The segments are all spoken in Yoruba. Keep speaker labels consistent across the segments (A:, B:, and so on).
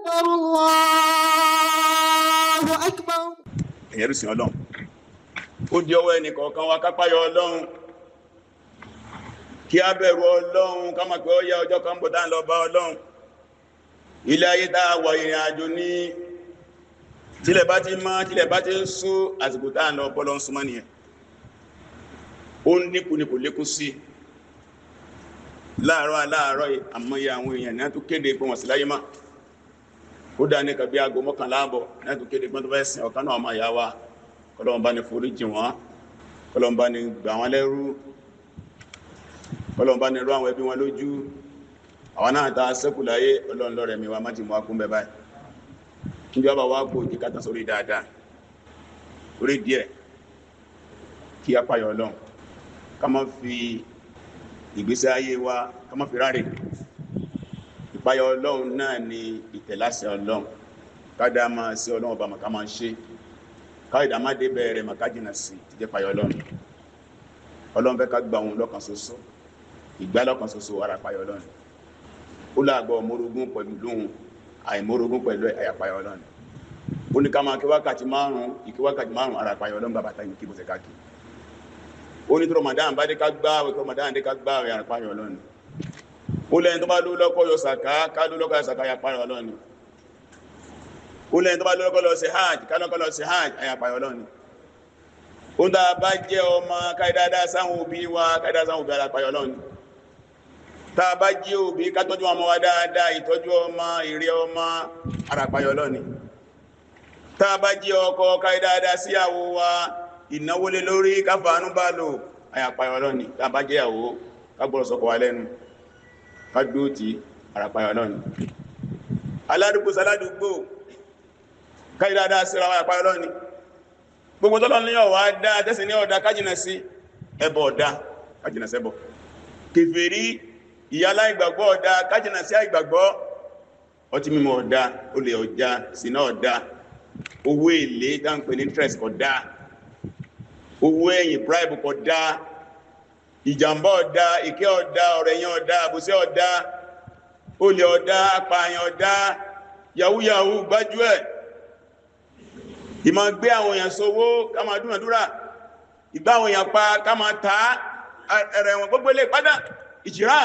A: أكبر الله أكبر
B: ẹ̀yẹ́rù sí ọlọ́run ó di ọwọ́ ẹnì kọ̀ọ̀kan wa kápáyọ ọlọ́run kí a bẹ̀rù ọlọ́run ká máa pẹ́ ó yá ọjọ́ kan bọ̀ tá ń lọ bá ọlọ́run ilé ayé tá a wà ìrìn àjò ní tílẹ̀ bá ti mọ́ tílẹ̀ bá ti ń sú àsìkò tá ń lọ bọ́lọ́ ń súnmọ́ nìyẹn ó ń dínkù ní kò lékún sí láàárọ̀ aláàárọ̀ yìí àmọ́yé àwọn èèyàn ní a tó kéde pé wọ́n sí láyé máa ó dá ní kàbí aago mọ́kànlá àbọ̀ ní àtúnkè ní gbọ́n tó fẹ́ sìn ọ̀kan náà ọmọ ìyá wa kọlọ́wọ́n bá ní forí jì wọ́n kọlọ́wọ́n bá ní gbà wọ́n lẹ́rú kọlọ́wọ́n bá ní rú àwọn ẹbí wọn lójú àwọn náà ta sẹ́kù láyé ọlọ́run lọ́rẹ̀ mi wa má ti mú akún bẹ báyìí kí ni wọ́n bá wá kó òjì kátà sórí dáadáa orí díẹ̀ kí a payọ̀ ọlọ́run ká má fi ìgbésí ayé wa ká má fi ráre ìpayọ ọlọ́run náà ni ìtẹ̀láṣẹ ọlọ́run kádà máa sí ọlọ́run ọba màkà máa ṣe káìdá má dé bẹ̀rẹ̀ màkà jìnà sí ti jẹ́ payọ ọlọ́run ọlọ́run fẹ́ ká gba òun lọ́kàn ṣoṣo ìgbà lọ́kàn ṣoṣo ara payọ ọlọ́run ó láàgbọ́ mórogún pẹ̀lú lóhun àìmórogún pẹ̀lú àyà payọ ọlọ́run ó ní ká máa kí wákàtí márùn-ún ìkí wákàtí márùn-ún ara payọ ọlọ́run bàbá táyì kí bó ṣe káàkiri ó ní tí Ramadan bá dé ká gbáwẹ̀ tí Ramadan dé ká gbáwẹ̀ ara payọ ọlọ́run ó lẹ́yìn tó bá ló lọ́kọ́ yọ sàká ká ló lọ́kọ́ yọ sàká ya pààrọ̀ ọlọ́ni ó lẹ́yìn tó bá ló lọ́kọ́ lọ sí hajj ká lọ́kọ́ lọ sí hajj àyà pààrọ̀ ọlọ́ni ó ń dáa bá jẹ́ ọmọ káìdáadáa sáwọn òbí wa káìdáa sáwọn òbí ara pààrọ̀ ọlọ́ni tá a bá jẹ́ òbí ká tọ́jú ọmọ wa dáadáa ìtọ́jú ọmọ ìrẹ ọmọ ara pààrọ̀ ọlọ́ni tá a bá jẹ́ ọkọ káìdáadáa síyàwó wa ìnáwó lé lórí káfàánú bá lò àyà pààrọ̀ ọlọ́ni tá a bá jẹ́ ìyàwó ká gbọ́dọ̀ sọ́kọ wa lẹ́nu kádó tí àràpáyọ̀ náà ni aládùgbò sáládùgbò káìdáadáa síra wà àpáyọ̀ náà ni gbogbo tọ́lọ ní ọ̀wà dá tẹ́sì ní ọ̀dá kájìnà sí ẹbọ ọ̀dá kájìnà sẹ́bọ̀ kèfèrí ìyálà ìgbàgbọ́ ọ̀dá kájìnà sí àìgbàgbọ́ ọtí mímọ̀ ọ̀dá olè ọjà sínà ọ̀dá owó èlé dáńpẹ̀ ní interest ọ̀dá owó ẹ̀yìn bribe ọ̀dá ìjàmbá ọ̀dá ìkẹ́ ọ̀dá ọ̀rẹ̀yàn ọ̀dá àbúsẹ́ ọ̀dá olè ọ̀dá apààyàn ọ̀dá yàwúyàwú gbájúẹ̀ ìmọ̀ gbé àwọn èèyàn sówó ká máa dúnàdúrà ìgbá àwọn èèyàn pa ká máa ta ẹ̀rẹ̀ wọn gbogbo ilé padà ìjìrá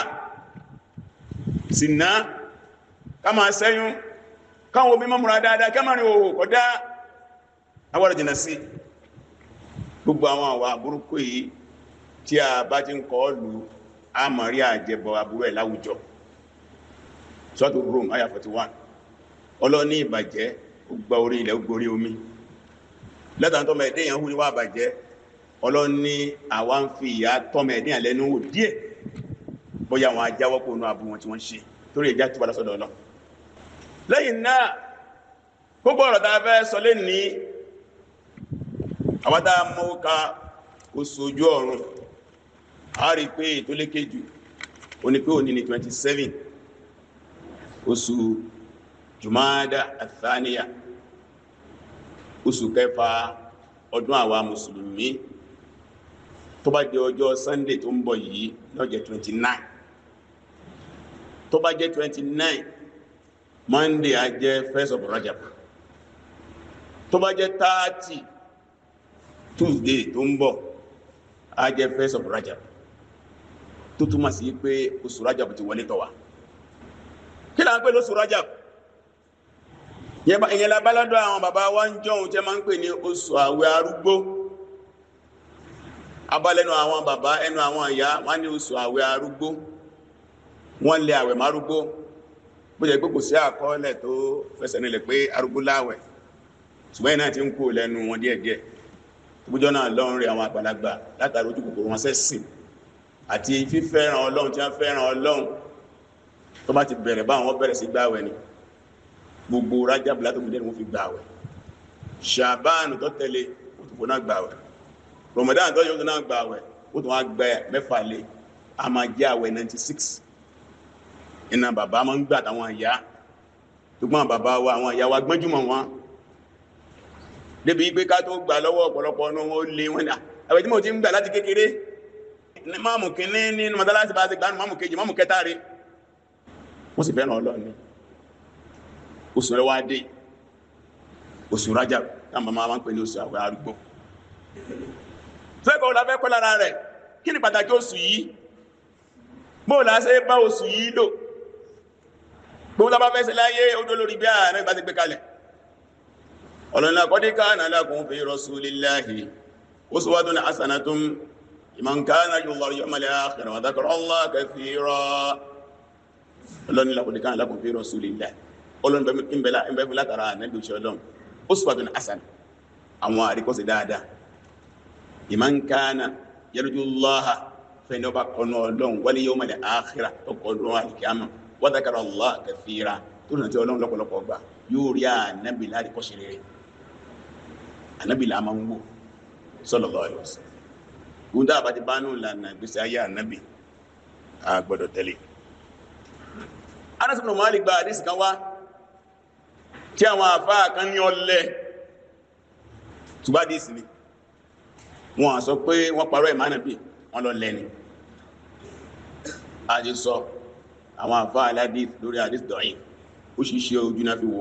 B: sínà ká máa sẹ́yún káwọn omi mọ́múra dáadáa ká máa rin òhò kọ̀dá awọ́rọ̀ jìnà sí gbogbo àwọn àwà burúkú yìí tí a bá ti ń kọ́ lù á mọ̀ rí àjẹbọ aburú ẹ̀ láwùjọ sọ́tò Rome aya 41 ọlọ́ní ìbàjẹ́ ó gba orí ilẹ̀ ó gborí omi lẹ́tàn tọ́mọ ẹ̀dẹ́ yẹn hú ní wà bàjẹ́ ọlọ́ní àwa ń fi ìyá tọ́mọ ẹ̀dẹ́ yẹn lẹ́nu wò díẹ̀ bóyá àwọn ajáwọ́ kó nu abu wọn tí wọ́n ṣe torí ẹja tó bá lọ́sọ̀dọ̀ ọlọ́ lẹ́yìn náà gbogbo ọ̀rọ̀ tá a fẹ́ sọ lé ní àwọn tá a mọ́ ká oṣù ojú ọ̀run a rí pé ètò lékejì ó ní pé òní ní 27 oṣù jùmọ́dá àtàníyà oṣù kẹfà ọdún àwa mùsùlùmí tó bá jẹ́ ọjọ́ sunday tó ń bọ̀ yìí ló jẹ́ 29 tó bá jẹ́ 29 monday á jẹ́ first of rajab tó bá jẹ́ 30 tuesday tó ń bọ̀ á jẹ́ first of rajab tó túmọ̀ sí pé oṣù rajab ti wọlé tọ̀ wá kí là ń pè lóṣù rajab ìyẹn la báládọ́ àwọn bàbá wa ń jọun tí a máa ń pè ní oṣù àwẹ̀ arúgbó abálẹ́nu àwọn bàbá ẹnu àwọn ìyá wọ́n ní oṣù àwẹ̀ arúgbó wọ́n lé àwẹ̀ márúgbó bó jẹ́ pé kò sí àkọọ́lẹ̀ tó fẹsẹ̀ nílẹ̀ pé arúgbó láwẹ̀ ṣùgbọ́n iná ti ń kó lẹ́nu wọn díẹ̀díẹ̀ tóbújọ́ náà lọ́rùn rí àwọn àgbàlagbà látàrí ojú kòkòrò wọn sẹ́sìn àti fífẹ́ràn ọlọ́run tí wọ́n fẹ́ràn ọlọ́run tó bá ti bẹ̀rẹ̀ báwọn bẹ̀rẹ̀ sí gbáwẹ̀ ni gbogbo rájábù látòmídé ni wọ́n fi gbàwẹ̀ ṣàbáànù tó tẹ̀lé ó tó fò náà gbàwẹ̀ ramadan tó yóò tó náà gbàwẹ̀ ó tó wá gbẹ mẹ́fà lé a máa jẹ́ àwẹ̀ 96 iná bàbá máa ń gbà táwọn ìyá tó gbọ́n bàbá wa àwọn ìyá wa gbọ́njúmọ̀ wọn débi pé ká tó gbà lọ́wọ́ ọ̀pọ̀lọpọ̀ ọ̀nà wọn ó lé wọn dà àwẹ̀ tí mo ti ń gbà láti kékeré máàmù kínní nínú mọ́tálásí bá ti gbà máàmù kejì máàmù kẹta rí wọ́n sì fẹ́ràn ọlọ́run oṣù rẹ̀ wá dé oṣù rájà táwọn máa máa ń pè ní oṣù àwẹ̀ arúgbó fẹ́kọ̀ọ́ la fẹ́ kọ́ lára rẹ̀ kí ni pàtàkì oṣù yìí bó la ṣe bá oṣù yìí lò gbogbo la bá fẹ́ ṣe láyé odó lórí bí ààrẹ bá ti gbé kalẹ̀ ọ̀lọ́nà qad kana lakum fi rasulillahi uswatun hasanatun liman kana yarju Allaha wal yawmal akhir wa dhakara Allaha kathira ọlọ́nà qad kana lakum fi rasulillahi ọlọ́nà ìbẹ̀fẹ̀ látara nẹ́bí òṣèlú ọlọ́run uswatun hasanah àwọn àríkọ́sí dáadáa liman kana yarju Allaha fẹ́ni ọba kọ́nà ọlọ́run wal yawmal akhir ọkọ̀ọ̀lọ́ àríkàmà wa dhakara Allaha kathira tó nà tí ọlọ́run lọ́pọ̀lọpọ̀ gbà yóò rí ànábì láríkọ́sí rere ànábì là máa ń wò sallallahu alaihi wasallam ohun dáàbá ti bá nù lànà ìgbésí ayé ànábì a gbọ́dọ̀ tẹ̀lé Anas ibn Malik gba àdísì kan wá tí àwọn àfáà kan ní ọlẹ́ túbádìsì ni wọ́n sọ pé wọ́n parọ́ ìmánàbí wọ́n lọ lẹ́ni àti sọ àwọn àfáà aládìs lórí àdís dọ̀yìn ó ṣiṣẹ́ ojú náà fi wo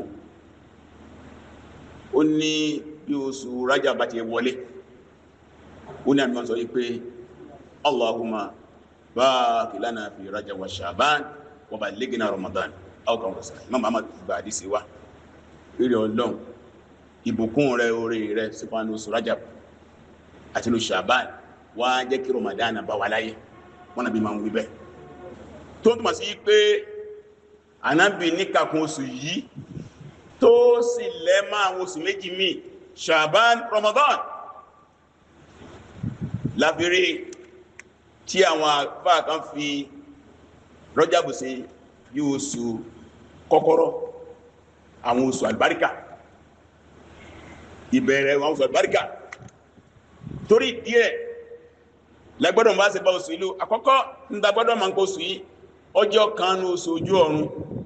B: ó ní bí oṣù rájà bá ti wọlé ó ní àmì wọn sọ wípé Allahumma barik lana fi rájà wa Sha'ban wa ballighna Ramadan ọkàn wọ̀sán Imam Muhammad gba àdísì wá rírí ọlọ́run ìbùkún rẹ orí rẹ sípánú oṣù rájà àti oṣù Sha'ban wá jẹ́ kí Ramadan bá wà láyé wọ́n nàbí máa ń wí bẹ́ẹ̀ tó ń túnmọ̀ sí pé ànábì níkàkún oṣù yìí tó sì lẹ́mọ́ àwọn oṣù méjì míì Sha'ban Ramadan lábẹ́rẹ́ tí àwọn àfáà kan fi Rọ́jàbù sí bí oṣù kọ́kọ́rọ́ àwọn oṣù àlùbáríkà ìbẹ̀rẹ̀ àwọn oṣù àlùbáríkà torí díẹ̀ lẹ́gbọ́dọ̀ bá ṣe bá oṣù ìlú àkọ́kọ́ ń dagbọ́dọ̀ ma ń kó oṣù yìí ọjọ́ kan ní oṣù ojú ọ̀run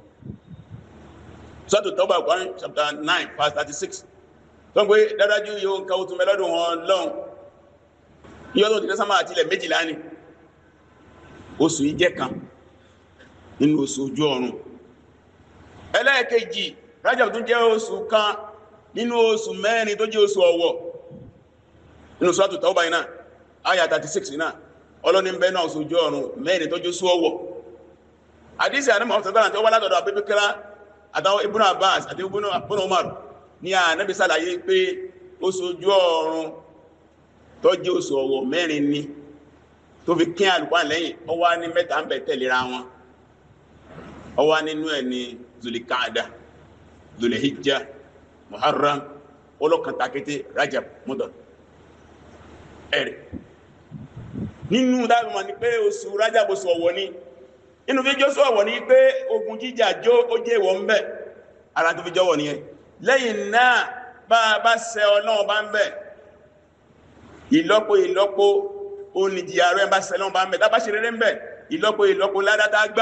B: sọ́tò tọ́gbà Quran chapter 9 verse 36 tó ń pé dádájú yóò ń ka oṣù mẹ́lọ́dún wọn lọ́hùn yíò tó ti dẹ́sánmà àti ilẹ̀ méjìlá ni oṣù yìí jẹ́ kan nínú oṣù ojú ọ̀run ẹlẹ́ẹ̀kejì Rajab tún jẹ́ oṣù kan nínú oṣù mẹ́rin tó jẹ́ oṣù ọ̀wọ̀ nínú sọ́tò tọ́gbà iná aya 36 náà ọlọ́ni ń bẹ náà oṣù ojú ọ̀run mẹ́rin tó jẹ́ oṣù ọ̀wọ̀ àdísì àdímọ̀ ọ̀sán tó wá látọ̀dọ̀ àbẹ́bẹ́kẹ́lá àtàwọn Ibn Abbas àti Ibn Umar ní ànábì sàlàyé pé oṣù ojú ọ̀run tó jẹ́ oṣù ọ̀wọ̀ mẹ́rin ni tó fi kín àlùkwá lẹ́yìn ó wá ní mẹ́ta ń bẹ tẹ̀léra wọn ó wá nínú ẹ̀ ní zulikada zulihijja muharram olókantakété rajab mudar ẹ̀rẹ̀ nínú dáàbùmọ̀ ni pé oṣù rajab oṣù ọ̀wọ̀ ni inú fi jọ́sọ́ ọ̀wọ̀ ní pé ogun jíjà jó ó jẹ́ ìwọ̀ ń bẹ̀ ara tó fi jọ́wọ̀ ní ẹ lẹ́yìn náà bá bá ṣẹ ọlọ́run bá ń bẹ̀ ìlọ́po ìlọ́po oníjì ààrẹ bá ṣẹ ọlọ́run bá ń bẹ̀ tá bá ṣe rere ń bẹ̀ ìlọ́po ìlọ́po ládátá gbà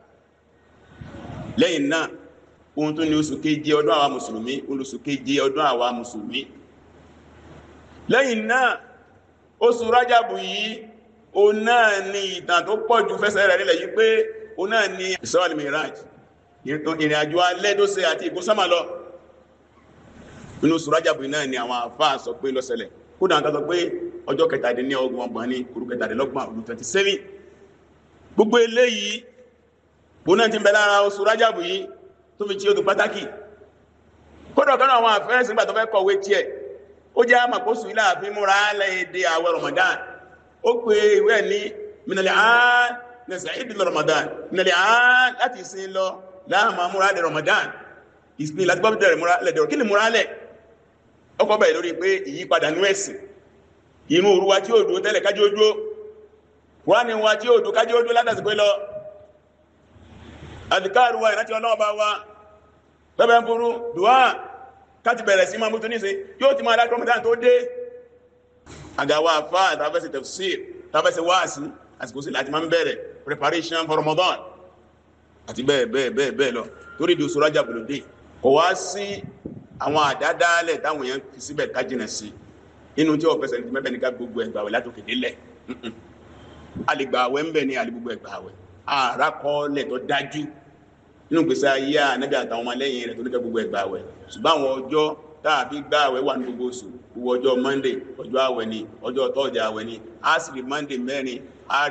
B: lẹ́yìn náà ohun tó ní oṣù keje ọdún àwa mùsùlùmí oṣù keje ọdún àwa mùsùlùmí lẹ́yìn náà oṣù rájàbù yìí o náà ni ìtàn tó pọ̀ jù fẹ́sẹ̀ rẹ̀ nílẹ̀ yìí pé o náà ni Isra al-Miraj ìrìn àjò alẹ́ tó ṣe àti ìkó sámà lọ inú oṣù rájàbù náà ni àwọn àfáà sọ pé ló ṣẹlẹ̀ kódà ń tàbí pé ọjọ́ kẹtàdínlọ́gbọ̀n ọgbọ̀n ní kúrú kẹtàdínlọ́gbọ̀n ọdún 27 gbogbo eléyìí o náà ti ń bẹ lára oṣù rájàbù yìí tó fi tí ó dùn pàtàkì kódà kan àwọn àfẹ́rẹ́sì nígbà tó fẹ́ kọ̀wé tiẹ̀ ó jẹ́ àmàkóṣù ilé àfin múra lẹ́ẹ̀dẹ̀ àwẹ̀ Ramadan ó pè ìwé ní minali àán nẹ̀sẹ̀ ìdílé Ramadan minali àán láti sin lọ láàmà múra lẹ̀ Ramadan ìsìn láti bọ́ bẹ̀rẹ̀ múra lẹ̀ dẹ̀rọ̀ kí ni múra lẹ̀ ọkọ̀ bẹ̀rẹ̀ lórí pé ìyípadà nú ẹ̀sìn inú òru wa tí ó dúró tẹ́lẹ̀ kájí ó dúró wá ní wa tí ó dúró kájí ó dúró látàsí pé lọ àdìkáàrù wa ìrántí ọlọ́ọ̀bá wa bẹ́bẹ̀ ń burú dùá káti bẹ̀rẹ̀ sí máa mú tó ní ṣe yóò ti máa láti Ramadan tó dé àgàwà àfá àtàfẹ́sẹ̀ tafsir tàfẹ́sẹ̀ wáàsí àsìkò sí láti máa ń bẹ̀rẹ̀ preparation for Ramadan àti bẹ́ẹ̀ bẹ́ẹ̀ bẹ́ẹ̀ bẹ́ẹ̀ lọ torí di oṣù Rajab ló dé kò wá sí àwọn àdádálẹ̀ táwọn èèyàn fi síbẹ̀ kájìnà sí inú tí wọ́n fẹsẹ̀ ní mẹ́bẹ̀ ní ká gbogbo ẹgbà wẹ̀ látòkè délẹ̀ a lè gbà àwẹ̀ ń bẹ̀ ní àlè gbogbo ẹgbà àwẹ̀ àrà kọ́ọ̀lẹ̀ tó dájú nínú gbèsè ayé ànábì àtàwọn ọmọlẹ́yìn rẹ̀ tó ní kẹ́ gbogbo ẹgbà àwẹ̀ ṣùgbọ́n àwọn ọjọ́ tàbí gbà àwẹ̀ wà ní gbogbo oṣù gbogbo ọjọ́ monday ọjọ́ àwẹ̀ ni ọjọ́ thursday àwẹ̀ ni a sì rí monday mẹ́rin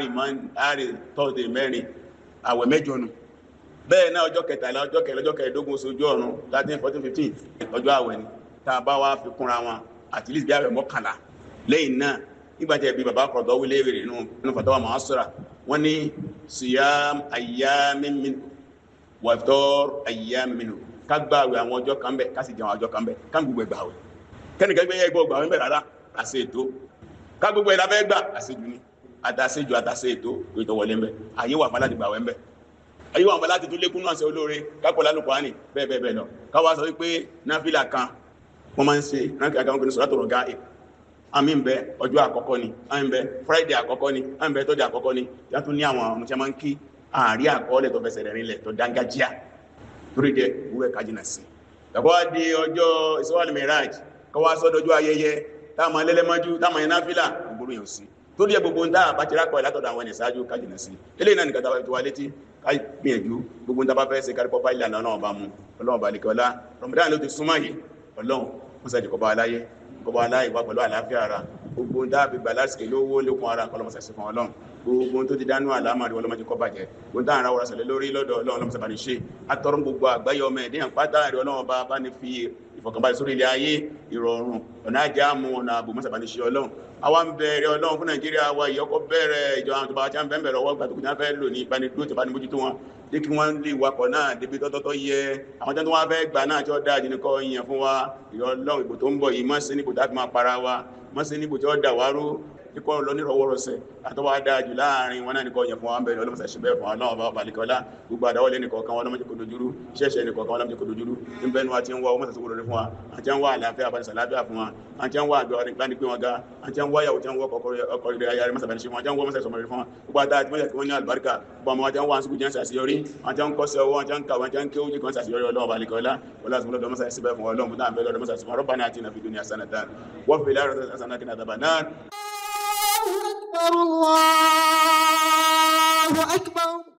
B: a rí thursday mẹ́rin àwẹ̀ mẹ́jọ nù bẹ́ẹ̀ náà ọjọ́ kẹtàlá ọjọ́ kẹrẹ ọjọ́ kẹrẹdógún oṣù ojú ọ̀run thirteen fourteen fifteen ọjọ́ àwẹ̀ ni tá a bá wá fi kúnra wọn àti lè bí àwẹ̀ mọ́kànlá lẹ́yìn náà nígbàtí ẹbí bàbá kọ̀dọ̀ wílé rẹ̀ nínú fatawa mu'assara wọ́n ní siyam ayyamin min wàtọ́r ayyamin ká gbà àwẹ̀ àwọn ọjọ́ kan bẹ̀ ká sì jẹun ọjọ́ kan bẹ̀ ká gbogbo ẹgbà àwẹ̀ kẹ́nìkan gbé ẹgbẹ́ ọgbà àwẹ̀ bẹ̀ rárá àṣẹ ètò ká gbogbo ẹ̀dá fẹ́ gbà àṣejù ni àtàṣejù àtàṣe ètò ètò wọlé ń bẹ̀ àyè wà fún aláti gbà àwẹ̀ ń bẹ̀ ayé wà fún aláti tún lékún náà ṣe olóore kápọ̀ lálùkọ́ àní bẹ́ẹ̀ bẹ́ẹ̀ bẹ́ẹ̀ lọ káwá sọ wípé náfìlà kan wọ́n máa ń ṣe ránkì àkàwọn kìnnìún sọ́dọ̀ tọ̀rọ̀ gáà àmì ń bẹ ọjọ́ àkọ́kọ́ ni àmì ń bẹ friday àkọ́kọ́ ni àmì ń bẹ tọ́jú àkọ́kọ́ ni yàtọ̀ ní àwọn ọmọ tí a máa ń kí àárí àkọọ́lẹ̀ tó fẹsẹ̀ rẹ̀ nílẹ̀ tó dángájíà torí dẹ wúwẹ́ kájínà sí ẹ̀kọ́ di ọjọ́ ìsọ́wàlì miraj kọwàá sọ́dọ̀jú ayẹyẹ táàmà lẹ́lẹ́mọ́jú táàmà yẹn náfílà gbogbo yẹn sí tó díẹ̀ gbogbo ń dáa bá ti rákọ̀ látọ̀dọ̀ àwọn ẹ̀nìsáájú kájínà sí ilé náà nìkan tàbí wà létí kágbìyànjú gbogbo ń dábá fẹ́ sí kárí pọ́pá ìlànà náà bá mú ọlọ́run bá nìkan ọlá ramadan ló ti súnmọ́ yìí ọlọ́run mú sẹ́jì kọba aláyé kọba aláyé wá pẹ̀lú àlàáfíà ara gbogbo ń dáàbí gbà lásìkò lówó lékun ara kọlọmọsẹsẹ fún ọlọ́run gbogbo tó ti dánú àlámàrí ọlọ́mọdé kọ́ bàjẹ́ gbogbo tá à ń ra wọ́rọ̀sẹ̀lẹ̀ lórí lọ́dọ̀ ọlọ́run ọlọ́mọsẹ̀ bá ní ṣe atọ́rún gbogbo àgbáyé ọmọ ẹ̀dẹ́yàn pátá rẹ̀ ọlọ́run bá bá ní fi ìfọ̀kànbalẹ̀ sórí ilé ayé ìrọ̀rùn ọ̀nà ajá mú ọ̀nà àbò mọ́sàbá ní ṣe ọlọ́run àwa ń bẹ̀rẹ̀ ọlọ́run fún nàìjíríà wa ìyọkọ̀ bẹ̀rẹ̀ ìjọ àwọn tọba tí a ń bẹ̀rẹ̀ ọwọ́ gbàtòkù tí a fẹ́ lò ní ìbánidó tí a bá ní mójútó wọn jẹ́ kí wọ́n lè wakọ̀ náà débi tọ́tọ́tọ́ yẹ àwọn tó wá fẹ́ gbà náà tí ó dáa jù ní kọ́ yẹn fún wa ìrọ̀lọ́run ìbò tó ń bọ̀ yìí mọ́ sí níbo tá a fi máa para wa mọ́ sí níbo tí ó dà wá rú ikọ̀ lọ ní rọwọ́rọsẹ̀ àtọwà dájú láàrin wọn náà nìkan yẹn fún wọn bẹ̀rẹ̀ ọlọ́mọsẹ̀ ṣe bẹ́ẹ̀ fún ọlọ́wọ́ bá balikọ́lá gbogbo àdáwọlé nìkan kan wọn lọ́mọdé kò dojúrú ṣẹ́ṣẹ́ nìkan kan wọn lọ́mọdé kò dojúrú ní bẹ́ẹ̀ ni wọ́n ti ń wá ọmọ sẹ̀sẹ̀ wọlé fún wa àti ń wá àlàáfíà àbánisà lábíà fún wa àti ń wá àgbẹ̀ ọ̀rìn gbani pé wọn ga àti ń wá ìyàwó tí ń wọ́ ọkọ̀ rẹ̀ ayárí mọ́sàbẹ̀ ṣe wọn àti ń wọ́ mọ́sẹ̀ sọmọ rẹ̀ fún wa gbogbo àdá àti mọ́sẹ̀ kí wọ́n ní àlùbáríkà gbogbo àwọn àti ń wá àsìkò jẹ́ ṣàṣeyọrí àti ń kọ́sẹ̀ owó àti ń kàwé àti ń ké ojú kan ṣàṣeyọrí ọlọ́wọ́ balikọ́lá wọlé àti mọ́lọ́dọ̀ mọ́sẹ̀ síbẹ̀ fún ọlọ́run fún táwọn bẹ́ẹ̀ mọ́sẹ̀ sọmọ rọ́bà náà ti nà fi dúnìyà sanatan wọ́n fi láàrọ̀ sanatan kí n àdàbà náà
A: أكبر الله أكبر